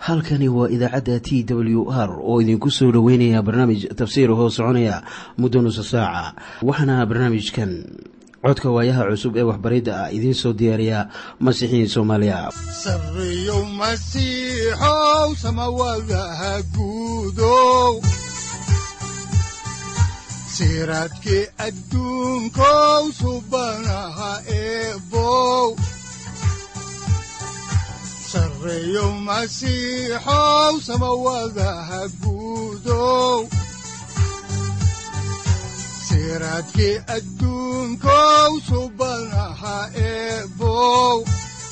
halkani waa idaacadda t w r oo idinku soo dhoweynaya barnaamij tafsiir hoo soconaya muddo nusa saaca waxaana barnaamijkan codka waayaha cusub ee waxbaridda ah idiin soo diyaariya masiixiin soomaaliya sareyow masiixow samawadaha guudow siraadkii adduunkow subanaha eebow sareyow masiixow samawadaha guudow siraadkii adduunkow subanaha eebow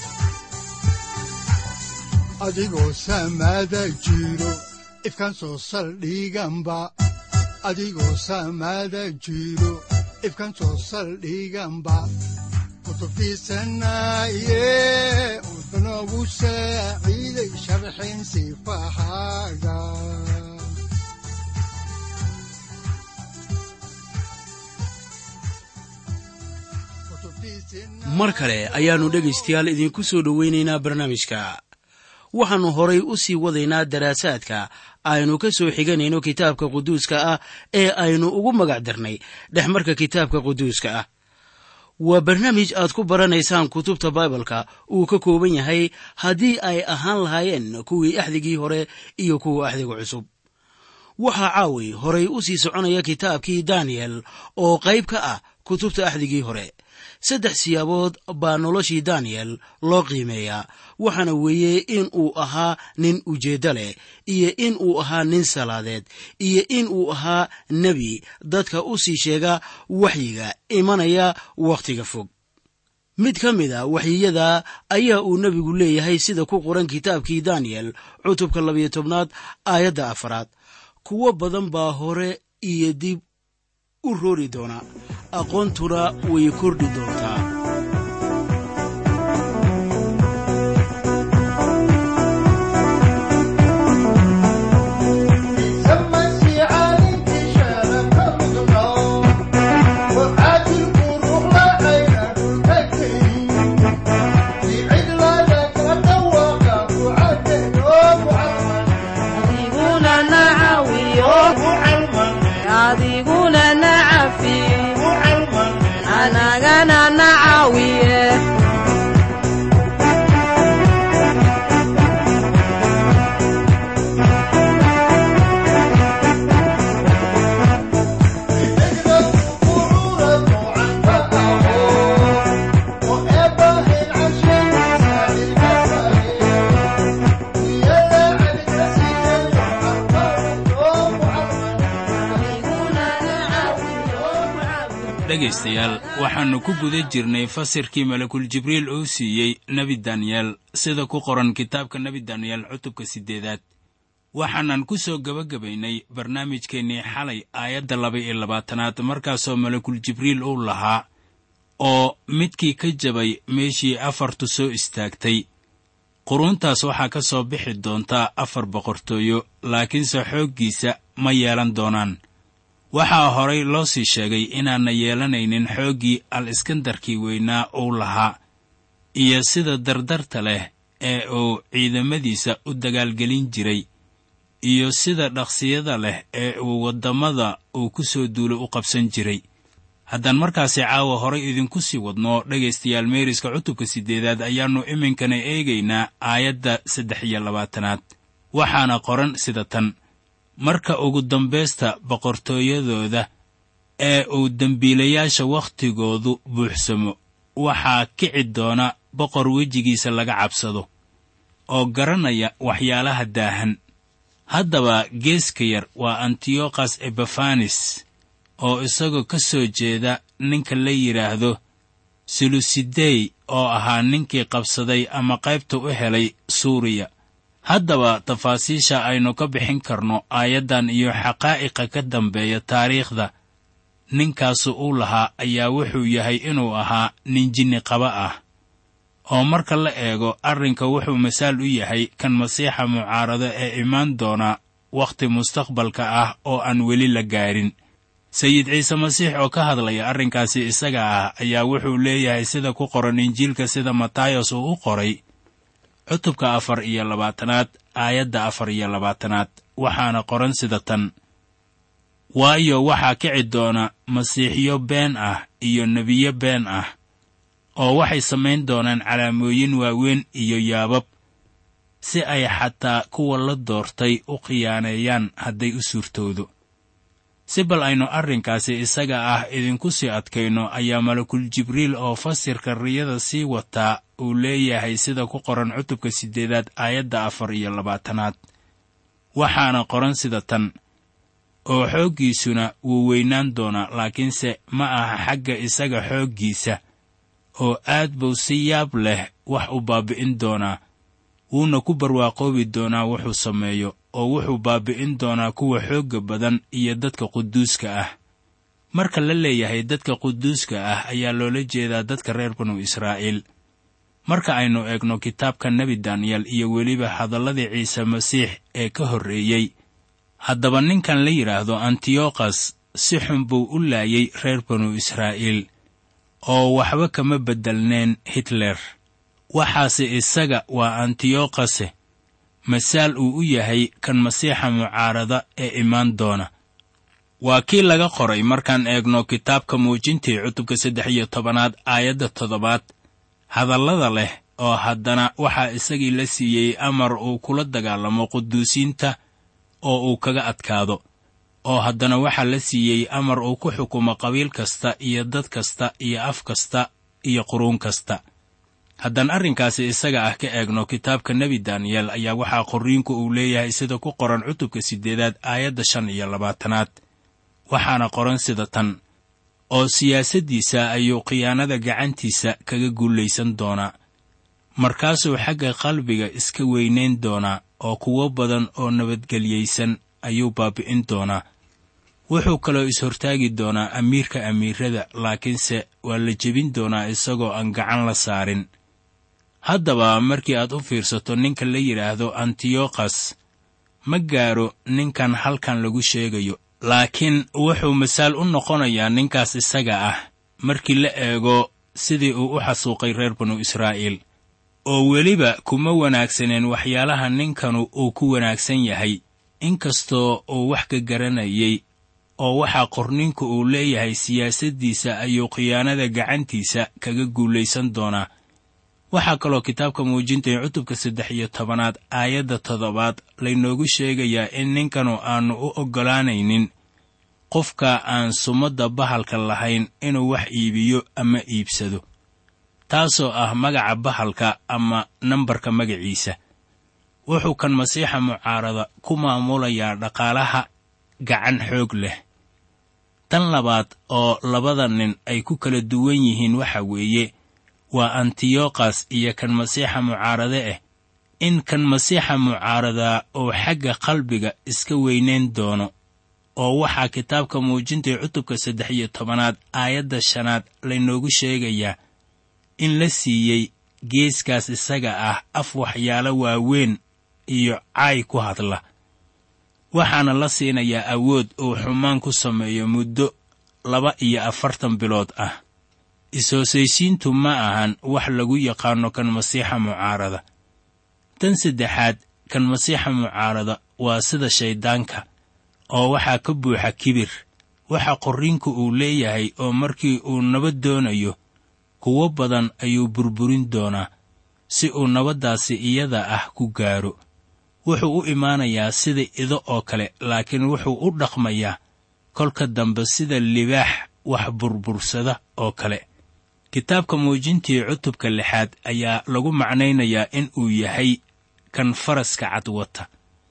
adigoo samada jiro ifkaan soo saldhiganba adigoo samada jiro ifkaan soo saldhiganba kutubtiisanaye udanogu saaciiday sharxin sifahaaga mar kale ayaannu dhegaystayaal idiinku soo dhowaynaynaa barnaamijka waxaannu horay u sii wadaynaa daraasaadka aynu ka soo xiganayno kitaabka quduuska ah ee aynu ugu magac darnay dhexmarka kitaabka quduuska ah waa barnaamij aad ku baranaysaan kutubta baibalka uu ka kooban yahay haddii ay ahaan lahaayeen kuwii axdigii hore iyo kuwa axdiga cusub waxaa caawi horay u sii soconaya kitaabkii daniyel oo qayb ka ah kutubta axdigii hore saddex siyaabood baa noloshii daniyel loo qiimeeyaa waxaana weeye in uu ahaa nin ujeeddo leh iyo in uu ahaa nin salaadeed iyo in uu ahaa nebi dadka u sii sheega waxyiga imanaya wakhtiga fog mid ka mid a waxyiyada ayaa uu nebigu leeyahay sida ku qoran kitaabkii daniyel cutubka labiyo tobnaad aayadda afaraad kuwo badan baa hore iyo dib u roori doona aqoontuna way kordhi doontaa dhegaystayaal waxaannu ku guda jirnay fasirkii malakul jibriil uu siiyey nebi daniyel sida ku qoran kitaabka nebi daniyel cutubka siddeedaad waxaanan ku soo gebagabaynay barnaamijkeennii xalay aayadda laba iyo labaatanaad markaasoo malakul jibriil uu lahaa oo midkii ka jabay meeshii afartu soo istaagtay quruuntaas waxaa ka soo bixi doontaa afar boqortooyo laakiinse xooggiisa ma yeelan doonaan waxaa horay loo sii sheegay inaanna yeelanaynin xooggii al iskandarkii weynaa uu lahaa iyo sida dardarta leh ee uu ciidamadiisa u dagaalgelin jiray iyo sida dhaqsiyada leh ee uu waddamada uu ku soo duulo u qabsan jiray haddaan markaasi caawa horay idinku sii wadno dhegaystayaal meeriska cutubka siddeedaad ayaannu iminkana eegaynaa aayadda saddex iyo labaatanaad waxaana qoran sida tan marka ugu dambaysta boqortooyadooda ee uu dembiilayaasha wakhtigoodu buuxsamo waxaa kici doona boqor wejigiisa laga cabsado oo garanaya waxyaalaha daahan haddaba geeska yar waa antiyokhas ebafanis oo isagoo ka soo jeeda ninka la yidhaahdo selusidey oo ahaa ninkii qabsaday ama qaybta u helay suuriya haddaba tafaasiisha aynu ka bixin karno aayaddan iyo xaqaa'iqa ka dambeeya taariikhda ninkaasu uu lahaa ayaa wuxuu yahay inuu ahaa nin jinni qaba ah oo marka la eego arrinka wuxuu masaal u yahay kan masiixa mucaarado ee imaan doona wakhti mustaqbalka ah oo aan weli la gaarin sayid ciise masiix oo ka hadlaya arrinkaasi isaga ah ayaa wuxuu leeyahay sida ku qoran injiilka sida matayos uu u qoray cutubka afar iyo labaatanaad aayadda afar iyo labaatanaad waxaana qoran sida tan waayo waxaa kici doona masiixiyo been ah iyo nebiyo been ah oo waxay samayn doonaan calaamooyin waaweyn iyo yaabab si ay xataa kuwa la doortay u khiyaaneeyaan hadday u suurtoodo si bal aynu arrinkaasi isaga ah idinku sii adkayno ayaa malakul jibriil oo fasirka riyada sii wataa uu leeyahay sida ku qoran cutubka siddeedaad aayadda afar iyo labaatanaad waxaana qoran sida tan oo xooggiisuna wuu weynaan doonaa laakiinse ma aha xagga isaga xooggiisa oo aad buu si yaab leh wax u baabbi'in doonaa wuuna ku barwaaqoobi doonaa wuxuu sameeyo oo wuxuu baabbi'in doonaa kuwa xoogga badan iyo dadka quduuska ah marka la leeyahay dadka quduuska ah ayaa loola jeedaa dadka reer banu israa'iil marka aynu eegno kitaabka nebi daniyel iyo weliba hadalladii ciise masiix ee ka horreeyey haddaba ninkan la yidhaahdo antiyokhas si xun buu u laayay reer banu israa'iil oo waxba kama beddelneen hitler waxaase isaga waa antiyokhase masaal uu u yahay kan masiixa mucaarada ee imaan doona waa kii laga qoray markaan eegno kitaabka muujintii cutubka saddex iyo tobanaad aayadda toddobaad hadallada leh oo haddana waxaa isagii la siiyey amar uu kula dagaalamo quduusiinta oo uu kaga adkaado oo haddana waxaa la siiyey amar uu ku xukumo qabiil kasta iyo dad kasta iyo af kasta iyo quruun kasta haddaan arrinkaasi isaga ah ka eegno kitaabka nebi daniyel ayaa waxaa qorriinku uu leeyahay sida ku qoran cutubka siddeedaad aayadda shan iyo labaatanaad waxaana qoran sida tan oo siyaasaddiisa ayuu khiyaanada gacantiisa kaga guulaysan doonaa markaasuu xagga qalbiga iska weynayn doonaa oo kuwo badan oo nabadgelyaysan ayuu baabbi'in doonaa wuxuu kaloo is-hortaagi doonaa amiirka amiirada laakiinse waa la jebin doonaa isagoo aan gacan la saarin haddaba markii aad u fiirsato ninka la yidhaahdo antiyokhas ma gaaro ninkan halkan lagu sheegayo laakiin wuxuu masaal u noqonayaa ninkaas isaga ah markii la eego sidii uu u xasuuqay reer banu israa'iil oo weliba kuma wanaagsaneen waxyaalaha ninkanu uu ku wanaagsan yahay inkastoo uu wax ka garanayay oo waxaa qorninku uu leeyahay siyaasaddiisa ayuu khiyaanada gacantiisa kaga guulaysan doonaa waxaa kaloo kitaabka muujintay cutubka saddex iyo tobanaad aayadda toddobaad laynoogu sheegayaa in ninkanu aannu u oggolaanaynin qofka aan sumadda bahalka lahayn inuu wax iibiyo ama iibsado taasoo ah magaca bahalka ama nambarka magaciisa wuxuu kan masiixa mucaarada ku maamulayaa dhaqaalaha gacan xoog leh tan labaad oo labada nin ay ku kala duwan yihiin waxa weeye waa antiyokhas iyo kan masiixa mucaarade ah in kan masiixa mucaaradaa uu xagga qalbiga iska weynayn doono oo waxaa kitaabka muujintay cutubka saddex iyo tobanaad aayadda shanaad laynoogu sheegayaa in la siiyey geeskaas isaga ah af waxyaalo waaweyn iyo caay ku hadla waxaana la siinayaa awood uu xumaan ku sameeyo muddo laba iyo afartan bilood ah is-hoosaysiintu ma ahan wax lagu yaqaanno kan masiixa mucaarada tan saddexaad kan masiixa mucaarada waa sida shayddaanka oo waxaa ka buuxa kibir waxa qorriinku uu leeyahay oo markii uu nabad doonayo kuwo badan ayuu burburin doonaa si uu nabaddaasi iyada ah ku gaaro wuxuu u imaanayaa sida ido oo kale laakiin wuxuu u dhaqmayaa kolka dambe sida libaax wax burbursada oo kale kitaabka muujintii cutubka lixaad ayaa lagu macnaynayaa in uu yahay kan faraska cad wata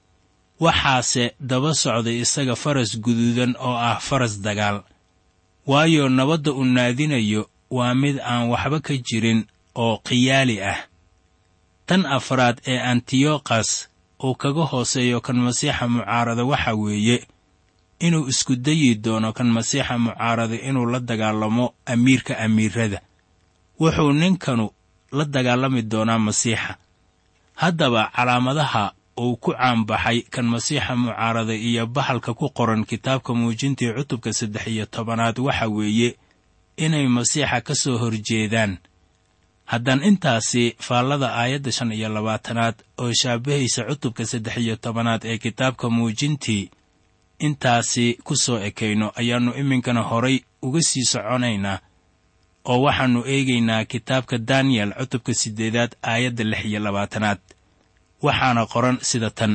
waxaase daba socday isaga faras guduudan oo ah faras dagaal waayo nabadda uu naadinayo waa mid aan waxba ka jirin oo khiyaali ah tan afraad ee antiyokhas uu kaga hooseeyo kan masiixa mucaarada waxa weeye inuu isku dayi doono kan masiixa mucaarada inuu la dagaalamo amiirka amiirada wuxuu ninkanu la dagaalami doonaa masiixa haddaba calaamadaha uu ku caanbaxay kan masiixa mucaarada iyo bahalka ku qoran kitaabka muujintii cutubka saddex iyo tobanaad waxa weeye inay masiixa ka soo horjeedaan haddaan intaasi faallada aayadda shan iyo labaatanaad oo shaabahaysa cutubka saddex iyo tobanaad ee kitaabka muujintii intaasi ku soo ekayno ayaannu iminkana horay uga sii soconaynaa oo waxaannu eegaynaa kitaabka daniyel cutubka siddeedaad aayadda lix iyo labaatanaad waxaana qoran sida tan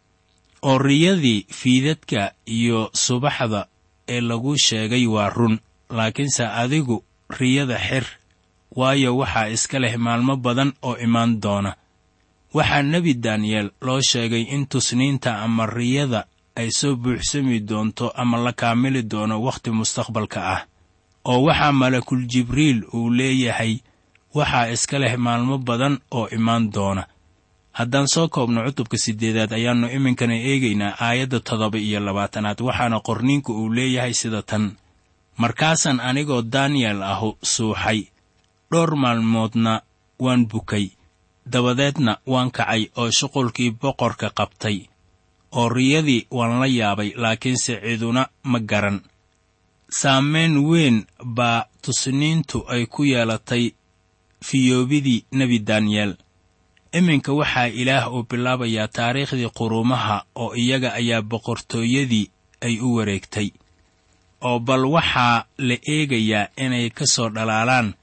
oo riyadii fiidadka iyo subaxda ee lagu sheegay waa run laakiinse adigu riyada xir waayo waxaa iska leh maalmo badan oo imaan doona waxaa nebi daniyel loo sheegay in tusniinta ama riyada ay soo buuxsami doonto ama la kaamili doono wakhti mustaqbalka ah oo waxaa malakul jibriil uu leeyahay waxaa iska leh maalmo badan oo imaan doona haddaan soo koobno cutubka siddeedaad ayaannu iminkana eegaynaa aayadda toddoba iyo labaatanaad waxaana qorniinku uu leeyahay sida tan markaasaan anigoo daniyel ahu suuxay dhowr maalmoodna waan bukay dabadeedna waan kacay oo shuqulkii boqorka qabtay oo riyadii waan la yaabay laakiinse ciduna ma garan saamayn weyn baa tusniintu ay ku yeelatay fiyoobidii nebi daniyel iminka waxaa ilaah uu bilaabayaa taariikhdii quruumaha oo iyaga ayaa boqortooyadii ay u wareegtay oo bal waxaa la eegayaa inay ka soo dhalaalaan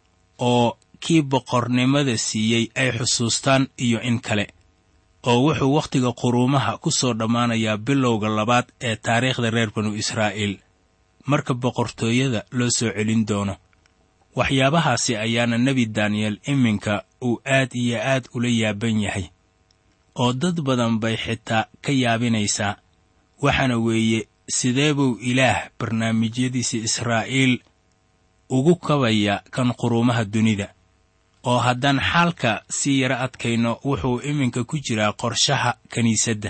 oo kii boqornimada siiyey ay xusuustaan iyo in kale oo wuxuu wakhtiga quruumaha ku soo dhammaanayaa bilowga labaad ee taariikhda reer banu israa'iil marka boqortooyada loo soo celin doono waxyaabahaasi ayaana nebi daniyel iminka uu aad iyo aad ula yaaban yahay oo dad badan bay xitaa ka yaabinaysaa waxaana weeye sidee buu ilaah barnaamijyadiisa israa'iil ugu kabaya kan quruumaha dunida oo haddaan xaalka si yaro adkayno wuxuu iminka ku jiraa qorshaha kiniisadda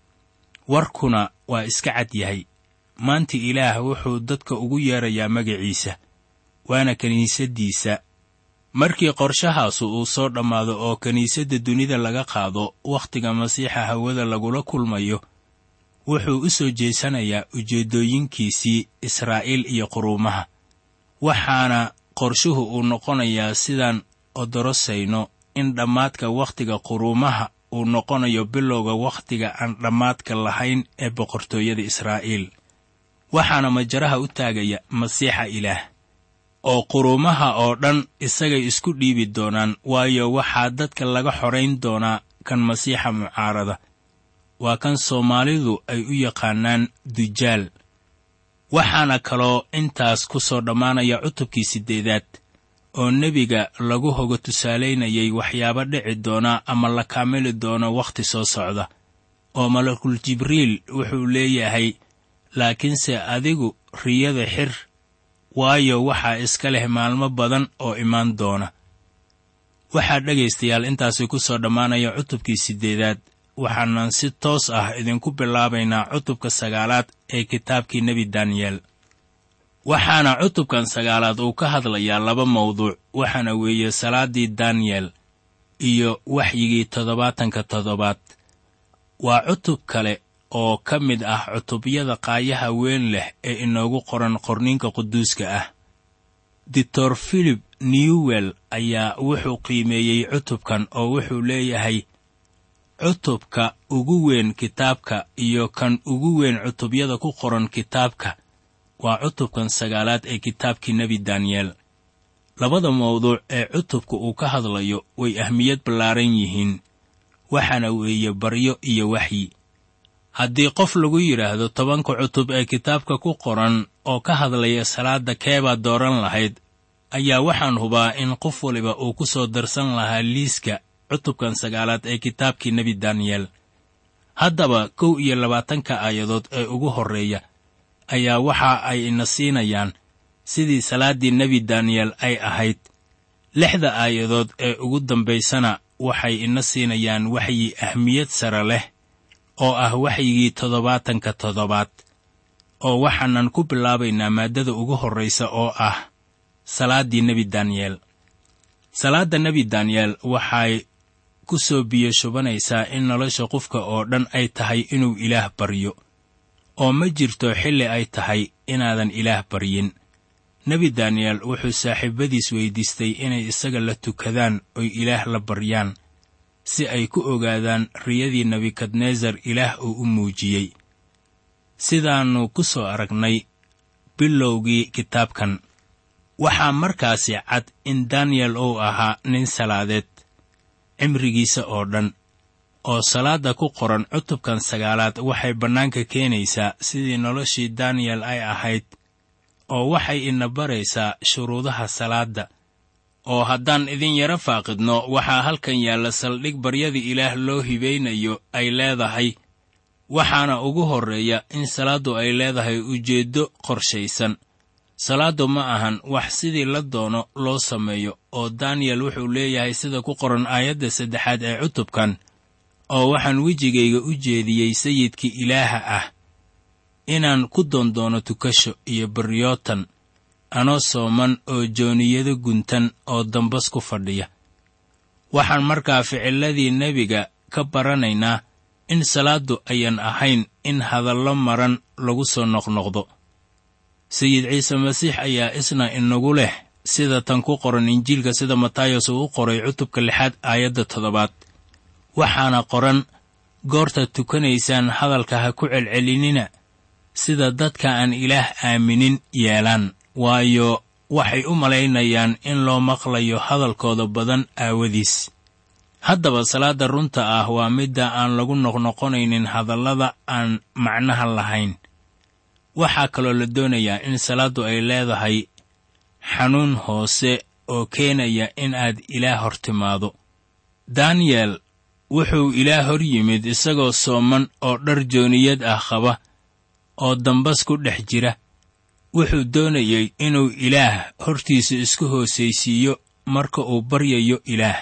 warkuna waa iska cad yahay maanta ilaah wuxuu dadka ugu yeerayaa magaciisa waana kiniisaddiisa markii qorshahaasu uu soo dhammaado oo kiniisadda dunida laga qaado wakhtiga masiixa hawada lagula kulmayo wuxuu u soo jeesanayaa ujeeddooyinkiisii israa'iil iyo quruumaha waxaana qorshuhu uu noqonayaa sidaan odorosayno in dhammaadka wakhtiga quruumaha uu noqonayo bilowga wakhtiga aan dhammaadka lahayn ee boqortooyada israa'iil waxaana majaraha u taagaya masiixa ilaah oo quruumaha oo dhan isagay isku dhiibi doonaan waayo waxaa dadka laga xorayn doonaa kan masiixa mucaarada waa kan soomaalidu ay u yaqaanaan dujaal waxaana kaloo intaas ku soo dhammaanaya cutubkii siddeedaad oo nebiga lagu hoga tusaalaynayay waxyaabo dhici doona ama la kaamili doono wakhti soo socda oo malakul jibriil wuxuu leeyahay laakiinse adigu riyada xir waayo waxaa iska leh maalmo badan oo imaan doona waxaa dhegaystayaal intaasi ku soo dhammaanaya cutubkii siddeedaad waxaanan si toos ah idinku bilaabaynaa cutubka sagaalaad ee kitaabkii nebi daniyel waxaana cutubkan sagaalaad uu ka hadlayaa laba mawduuc waxaana weeye salaaddii daniyel iyo waxyigii toddobaatanka toddobaad waa cutub kale oo ka mid ah cutubyada qaayaha weyn leh ee inoogu qoran qorniinka quduuska ah doctor philip newwell ayaa wuxuu qiimeeyey cutubkan oo wuxuu leeyahay cutubka ugu weyn kitaabka iyo kan ugu weyn cutubyada ku qoran kitaabka waa cutubkan sagaalaad ee kitaabkii nebi daniyel labada mawduuc ee cutubka uu ka hadlayo way ahmiyad ballaaran yihiin waxaana weeye baryo iyo waxyi haddii qof lagu yidhaahdo tobanka cutub ee kitaabka ku qoran oo ka hadlaya salaadda keebaad dooran lahayd ayaa waxaan hubaa in qof waliba uu ku soo darsan lahaa liiska cutubkan sagaalaad ee kitaabkii nebi daniyel haddaba kow iyo labaatanka aayadood ee ugu horreeya ayaa waxa ay ina siinayaan sidii salaaddii nebi daniyel ay ahayd lixda aayadood ee ugu dambaysana waxay ina siinayaan waxyi ahmiyad sare leh oo ah waxyigii toddobaatanka toddobaad oo waxaanan ku bilaabaynaa maaddada ugu horraysa oo ah salaaddii nebi daniyel salaadda nebi daniyel waxay ku soo biyo shubanaysaa in nolosha qofka oo dhan ay tahay inuu ilaah baryo oo ma jirto xilli ay tahay inaadan ilaah baryin nebi daniyel wuxuu saaxiibadiis weydiistay inay isaga la tukadaan oy ilaah la baryaan si ay ku ogaadaan riyadii nebukadnesar ilaah uu u muujiyey sidaannu ku soo aragnay bilowgii kitaabkan waxaa markaasi cad in daniyel uu ahaa nin salaadeed cimrigiisa oo dhan oo salaadda ku qoran cutubkan sagaalaad waxay bannaanka keenaysaa sidii noloshii daniyel ay ahayd oo waxay ina baraysaa shuruudaha salaadda oo haddaan idin yaro faaqidno waxaa halkan yaalla saldhig baryada ilaah loo hibaynayo ay leedahay waxaana ugu horreeya in salaaddu ay leedahay ujeeddo qorshaysan salaaddu ma ahan wax sidii la doono loo sameeyo oo daniyel wuxuu leeyahay sida ku qoran aayadda saddexaad ee cutubkan oo waxaan wejigayga u jeediyey sayidkii ilaaha ah inaan ku doondoono tukasho iyo baryootan anoo sooman oo jooniyado guntan oo dambas ku fadhiya waxaan markaa ficiladii nebiga ka baranaynaa in salaaddu ayan ahayn in hadallo maran lagu soo noqnoqdo sayid ciise masiix ayaa isna inagu leh sida tan ku qoran injiilka sida matayos uu u qoray cutubka lixaad aayadda toddobaad waxaana qoran goortaad tukanaysaan hadalka ha ku celcelinina sida dadka aan ilaah aaminin yeelaan waayo waxay u malaynayaan in loo maqlayo hadalkooda badan aawadiis haddaba salaadda runta ah waa midda aan lagu noqnoqonaynin hadallada aan macnaha lahayn waxaa kaloo la doonayaa in salaaddu ay leedahay xanuun hoose oo keenaya in aad ilaah hor timaado daniyel wuxuu ilaah hor yimid isagoo sooman oo dhar jooniyad ah qaba oo dambas ku dhex jira wuxuu doonayey inuu ilaah hortiisa isku hoosaysiiyo marka uu baryayo ilaah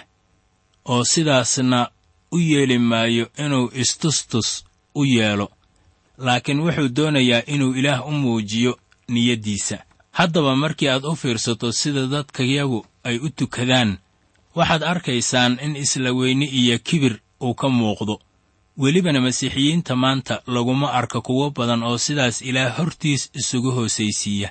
oo sidaasna u yeeli maayo inuu istustus u yeelo laakiin wuxuu doonayaa inuu ilaah u muujiyo niyaddiisa haddaba markii aad u fiirsato sida dadkayagu ay u tukadaan waxaad arkaysaan in isla weyne iyo kibir uu ka muuqdo welibana masiixiyiinta maanta laguma arka kuwo badan oo sidaas ilaah hortiis isugu hoosaysiiya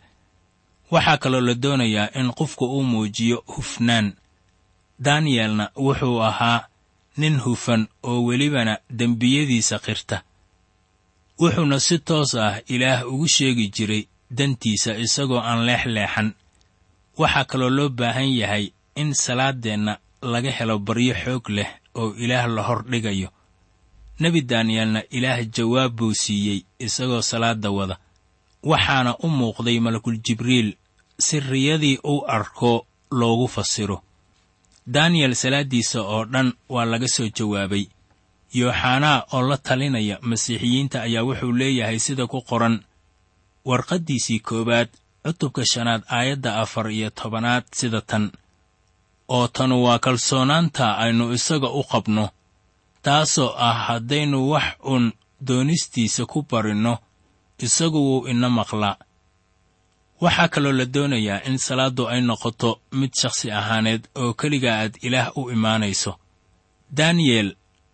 waxaa kaloo la doonayaa in qofku uu muujiyo hufnaan daniyelna wuxuu ahaa nin hufan oo welibana dembiyadiisa qirta wuxuuna si toos ah ilaah ugu sheegi jiray dantiisa isagoo aan leexleexan waxaa kaloo loo baahan yahay in salaaddeenna laga helo baryo xoog leh oo ilaah la hor dhigayo nebi daniyelna ilaah jawaab buu siiyey isagoo salaadda wada waxaana u muuqday malakul jibriil si riyadii uu arko loogu fasiro daniyel salaaddiisa oo dhan waa laga soo jawaabay yooxanaa oo la talinaya masiixiyiinta ayaa wuxuu leeyahay sida ku qoran warqaddiisii koowaad cutubka shanaad aayadda afar iyo tobanaad sida tan oo tanu waa kalsoonaanta aynu isaga u qabno taasoo ah haddaynu wax uun doonistiisa ku barinno isagu wuu ina maqlaa waxaa kaloo la doonayaa in salaaddu ay noqoto mid shakhsi ahaaneed oo keliga aad ilaah u imaanayso daniyel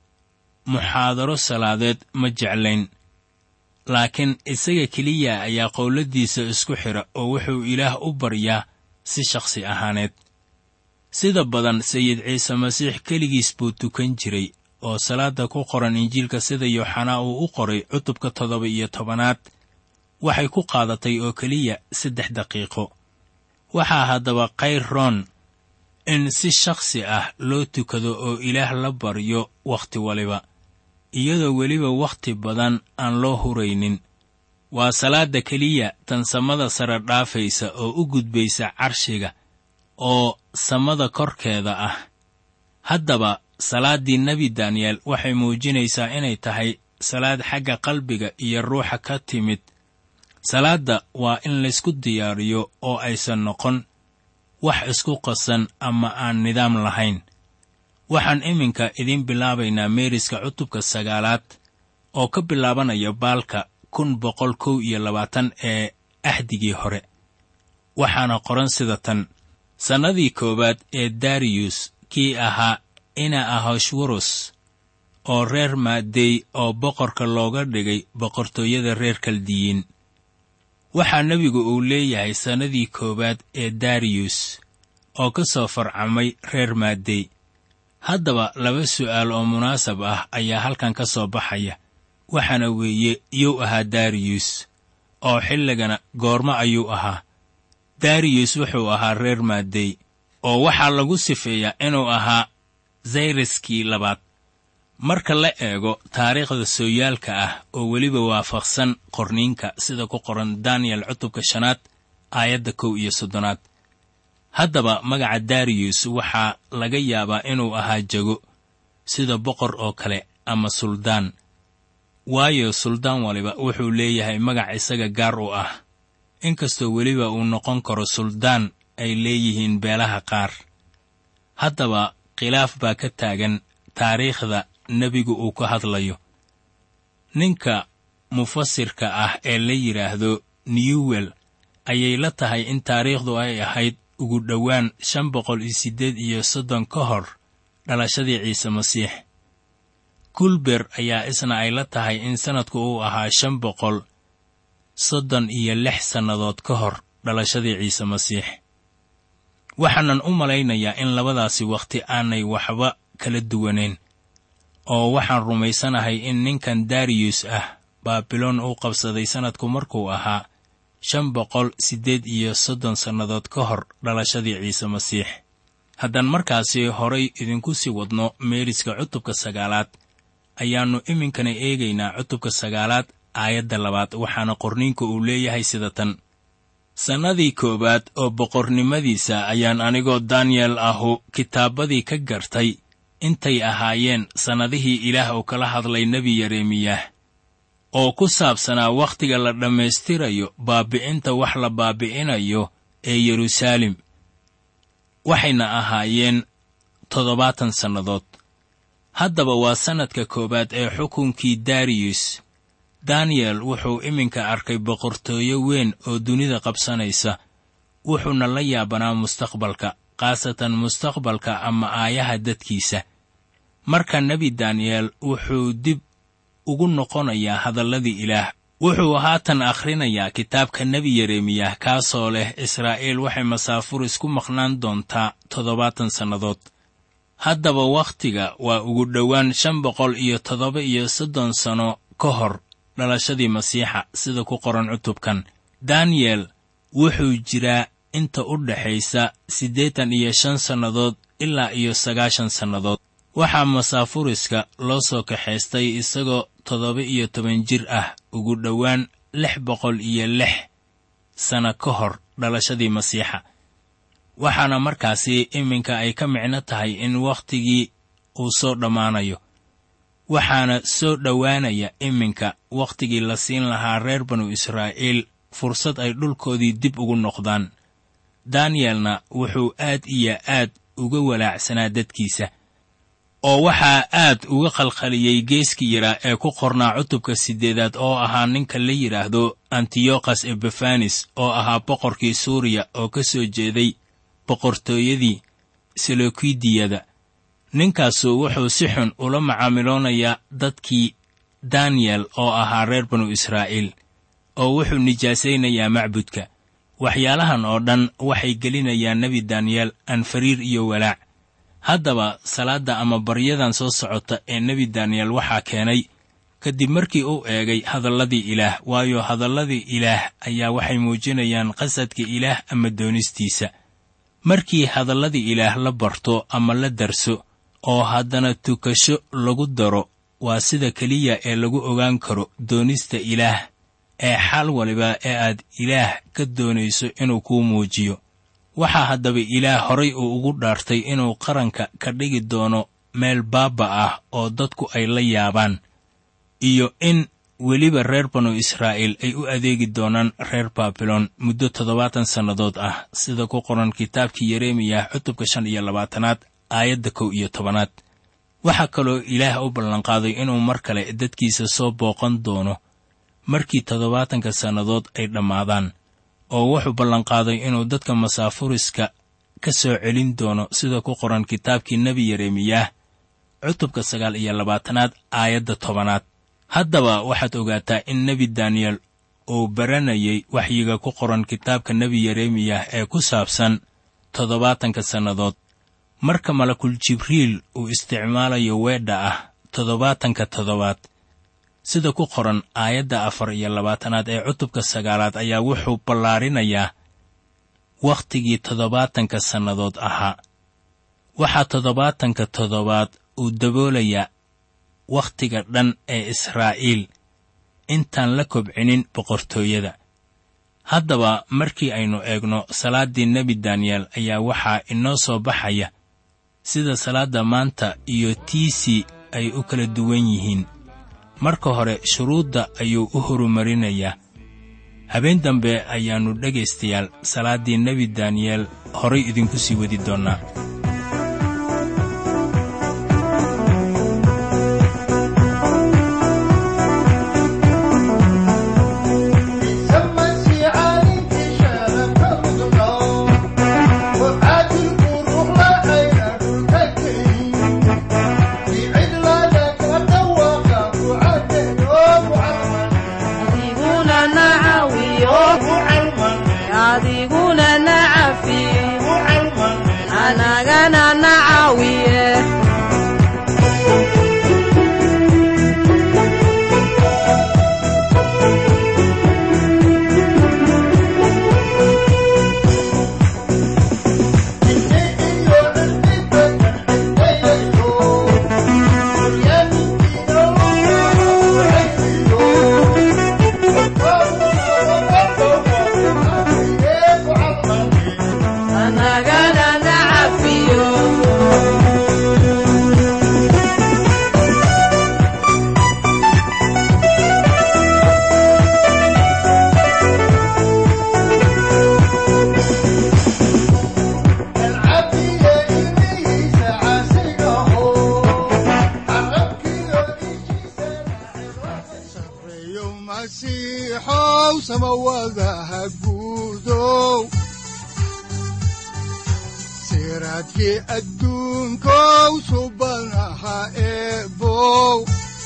muxaadaro salaadeed ma jeclayn laakiin isaga keliya ayaa qowladdiisa isku xidha oo wuxuu ilaah u baryaa si shakhsi ahaaneed sida badan sayid ciise masiix keligiis buu tukan jiray oo salaadda ku qoran injiilka sida yooxanaa uu u qoray cutubka toddoba iyo tobanaad waxay ku qaadatay oo keliya saddex daqiiqo waxaa haddaba kayr roon in si shakhsi ah loo tukado oo ilaah la baryo wakhti waliba iyadoo weliba wakhti badan aan loo huraynin waa salaadda keliya tan samada sare dhaafaysa oo u gudbaysa carshiga oo samada korkeeda ah haddaba salaaddii nebi daniyel waxay muujinaysaa inay tahay salaad xagga qalbiga iyo ruuxa ka timid salaadda waa in laysku diyaariyo oo aysan noqon wax isku qasan ama aan nidaam lahayn waxaan iminka idiin bilaabaynaa meeriska cutubka sagaalaad oo ka bilaabanaya baalka kun boqol kow iyo labaatan ee ahdigii hore waxaana qoran sida tan sannadii koowaad ee dariyus kii ahaa ina ahoshwarus oo reer maadey oo boqorka looga dhigay boqortooyada reer kaldiyiin waxaa nebigu uu leeyahay sannadii koowaad ee dariyus oo ka soo farcamay reer maadey haddaba laba su'aal oo munaasab ah ayaa halkan ka soo baxaya waxaana weeye yuu ahaa dariyus oo xilligana goormo ayuu ahaa dariyus wuxuu ahaa reer maadey oo waxaa lagu sifeeyaa inuu ahaa zayraskii labaad marka la eego taariikhda sooyaalka ah oo weliba waafaqsan qorniinka sida ku qoran daniyel cutubka shanaad aayadda kow iyo soddonaad haddaba magaca dariyus waxaa laga yaabaa inuu ahaa jago sida boqor oo kale ama suldaan waayo suldaan waliba wuxuu leeyahay magac isaga gaar u ah inkastoo weliba uu noqon karo suldaan ay leeyihiin beelaha qaar haddaba khilaaf baa ka taagan taariikhda nebigu uu ka hadlayo ninka mufasirka ah ee la yidhaahdo newwel ayay la tahay in taariikhdu ay ahayd ugu dhowaan shan boqol iyo siddeed iyo soddon ka hor dhalashadii ciise masiix kulber ayaa isna ay la tahay in sannadku uu ahaa shan boqol soddon iyo lix sannadood ka hor dhalashadii ciise masiix waxaanan u malaynayaa in labadaasi wakhti aanay waxba kala duwanayn oo waxaan rumaysanahay in ninkan dariyus ah baabiloon uu qabsaday sannadku markuu ahaa shan boqol siddeed iyo soddon sannadood ka hor dhalashadii ciise masiix haddaan markaasi horay idinku sii wadno meeriska cutubka sagaalaad ayaannu iminkana eegaynaa cutubka sagaalaad aayadda labaad waxaana qorniinku uu leeyahay sida tan sannadii koowaad oo boqornimadiisa ayaan anigoo daniyel ahu kitaabadii ka gartay intay ahaayeen sannadihii ilaah uu kala hadlay nebi yeremiyah oo ku saabsanaa wakhtiga la dhammaystirayo baabi'inta wax la baabi'inayo ee yeruusaalem waxayna ahaayeen toddobaatan sannadood haddaba waa sannadka koowaad ee xukunkii dariyus daniyel wuxuu iminka arkay boqortooyo weyn oo dunida qabsanaysa wuxuuna la yaabanaa mustaqbalka khaasatan mustaqbalka ama aayaha dadkiisa marka nebi daniyel wuxuu dib ugu noqonayaa hadalladii ilaah wuxuu haatan akhrinayaa kitaabka nebi yeremiyah kaasoo leh israa'iil waxay masaafuris ku maqnaan doontaa toddobaatan sannadood haddaba wakhtiga waa ugu dhowaan shan boqol iyo toddoba iyo soddon sanno ka hor dhalashadii masiixa sida ku qoran cutubkan daniyel wuxuu jiraa inta u dhaxaysa siddeetan iyo shan sannadood ilaa iyo sagaashan sannadood waxaa masaafuriska loo soo kaxaystay isagoo toddoba iyo toban jir ah ugu dhowaan lix boqol iyo lix sanno ka hor dhalashadii masiixa waxaana markaasi iminka ay ka micno tahay in wakhtigii uu soo dhammaanayo waxaana soo dhowaanaya iminka wakhtigii la siin lahaa reer banu israa'iil fursad ay dhulkoodii dib ugu noqdaan daniyelna wuxuu aad iyo aad uga walaacsanaa dadkiisa oo waxaa aad uga khalkhaliyey geeskii yaraa ee ku qornaa cutubka siddeedaad oo ahaa ninka la yidhaahdo antiyokhas ebefanis oo ahaa boqorkii suuriya oo ka soo jeeday boqortooyadii selokidiyada ninkaasu wuxuu si xun ula macaamiloonayaa dadkii daniyel oo ahaa reer banu israa'iil oo wuxuu nijaasaynayaa macbudka waxyaalahan oo dhan waxay gelinayaan nebi daniyel anfariir iyo walaac haddaba salaadda ama baryadan soo socota ee nebi daniyel waxaa keenay kadib markii uu eegay hadalladii ilaah waayo hadalladii ilaah ayaa waxay muujinayaan qasadka ilaah ama doonistiisa markii hadalladii ilaah la barto ama la darso oo haddana tukasho lagu daro waa sida keliya ee lagu ogaan karo doonista ilaah ee xaal waliba ee aad ilaah ka doonayso inuu kuu muujiyo waxaa haddaba ilaah horay uu ugu dhaartay inuu qaranka ka dhigi doono meel baabba ah oo dadku ay la yaabaan iyo in weliba reer banu israa'iil ay u adeegi doonaan reer baabilon muddo toddobaatan sannadood ah sida ku qoran kitaabkii yeremiyah cutubka shan iyo labaatanaad aayadda kow iyo tobanaad waxaa kaloo ilaah u ballanqaaday inuu mar kale dadkiisa soo booqan doono markii toddobaatanka sannadood ay dhammaadaan oo wuxuu ballanqaaday inuu dadka masaafuriska ka soo celin doono sida ku qoran kitaabkii nebi yeremiyah cutubka sagaal iyo labaatanaad aayadda tobanaad haddaba waxaad ogaataa in nebi daniyel uu baranayay waxyiga ku qoran kitaabka nebi yeremiyah ee ku saabsan toddobaatanka sannadood marka malakul jibriil uu isticmaalayo weedha ah toddobaatanka toddobaad sida ku qoran aayadda afar iyo labaatanaad ee cutubka sagaalaad ayaa wuxuu ballaarinayaa wakhtigii toddobaatanka sannadood ahaa waxaa toddobaatanka toddobaad uu daboolayaa wakhtiga dhan ee israa'iil intaan la kobcinin boqortooyada haddaba markii aynu eegno salaaddii nebi daniyel ayaa waxaa inoo soo baxaya sida salaadda maanta iyo tiisii ay u kala duwan yihiin marka hore shuruudda ayuu u horumarinayaa habeen dambe ayaannu dhegaystayaal salaaddii nebi daniyel horay idinku sii wadi doonnaa siraadkii adduunkow subanaha eebow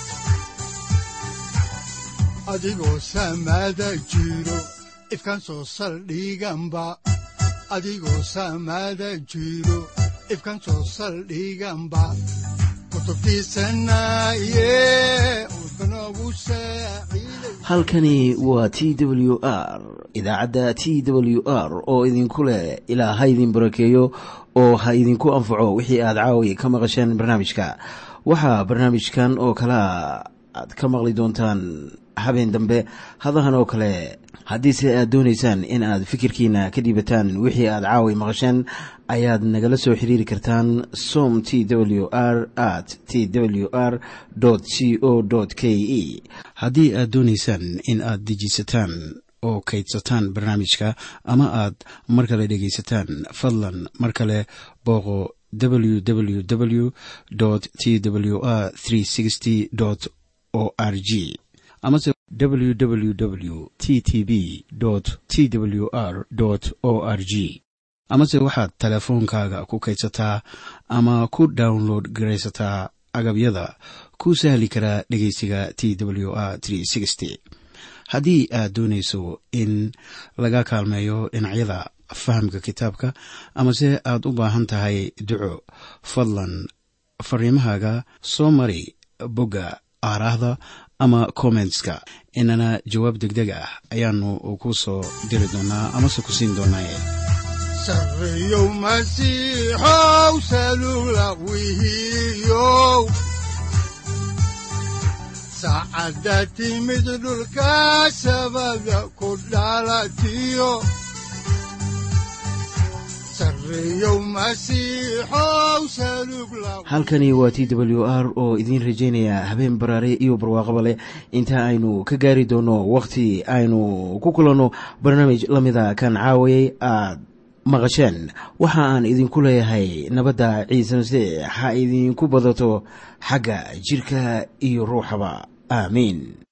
adigoo samaada jiro ifkan soo saldhiganba adigoo samaada jiro ifkan soo saldhiganba halkani waa t w r idaacadda t w r oo idinku leh ilaa ha idin barakeeyo oo ha idinku anfaco wixii aad caawi ka maqasheen barnaamijka waxaa barnaamijkan oo kalea aad ka maqli doontaan habeen dambe hadahan oo kale haddiise aad doonaysaan in aad fikirkiina ka dhiibataan wixii aad caawi maqasheen ayaad nagala soo xiriiri kartaan som t w r at t w r c o k e haddii aad doonaysaan in aad dejiisataan oo kaydsataan barnaamijka ama aad mar kale dhegaysataan fadlan mar kale booqo www t w r o r g amase www t t b t w r o r g amase waxaad teleefoonkaaga ku kaydsataa ama ku download garaysataa agabyada ku sahli karaa dhegeysiga t w r haddii aad doonayso in laga kaalmeeyo dhinacyada fahamka kitaabka amase aad u baahan tahay duco fadlan fariimahaaga soo mari bogga aaraahda ama kommentska inana jawaab degdeg ah ayaanu ku soo diri doonaa amase ku siin doonaaye sareyow masiixow salula wihiyow saacadda timid dhulka sabada ku dhalatiyo halkani waa t w r oo idiin rajaynaya habeen baraare iyo barwaaqaba leh inta aynu ka gaari doono wakhti aynu ku kulanno barnaamij la mida kan caawayay aad maqasheen waxa aan idinku leeyahay nabadda ciise masiix ha idinku badato xagga jidhka iyo ruuxaba aamiin